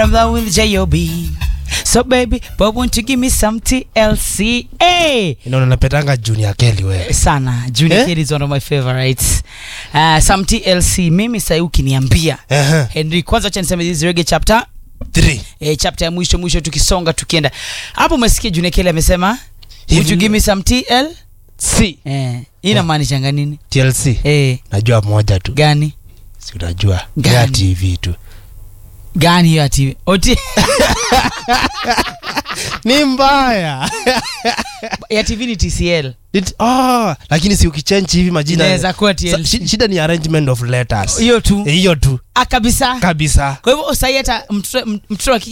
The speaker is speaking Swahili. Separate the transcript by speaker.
Speaker 1: I'm the with J.O.B. So baby, but won't you give me some TLC? Hey!
Speaker 2: Inaona napetanga Junior Kelly wewe.
Speaker 1: Sana. Junior
Speaker 2: Eh?
Speaker 1: Kelly is one of my favorites. Uh, some TLC. Mimi sasa ukiniambia.
Speaker 2: Ehe.
Speaker 1: Henry, kwanza acha niseme this reggae chapter.
Speaker 2: 3.
Speaker 1: Eh, chapter ya mwisho mwisho tukisonga tukienda. Hapo umesikia Junior Kelly amesema, would you give me some TL?
Speaker 2: C.
Speaker 1: Eh, inamaanisha nini?
Speaker 2: TLC.
Speaker 1: Eh,
Speaker 2: Najua moja tu.
Speaker 1: gani?
Speaker 2: Si unajua.
Speaker 1: Gani?
Speaker 2: Ya TV tu.
Speaker 1: Gani hiyo ati? Oti
Speaker 2: Ni mbaya.
Speaker 1: ya TV ni TCL.
Speaker 2: It, oh, lakini si ukichange hivi majina.
Speaker 1: Inaweza kuwa
Speaker 2: Sa-
Speaker 1: TLC.
Speaker 2: shi- Shida ni arrangement of letters.
Speaker 1: Hiyo tu.
Speaker 2: Eh, Hiyo tu
Speaker 1: Ah, kabisa.
Speaker 2: kabisa.
Speaker 1: Kwa hivyo sasa hata mtoto mtoto wa kike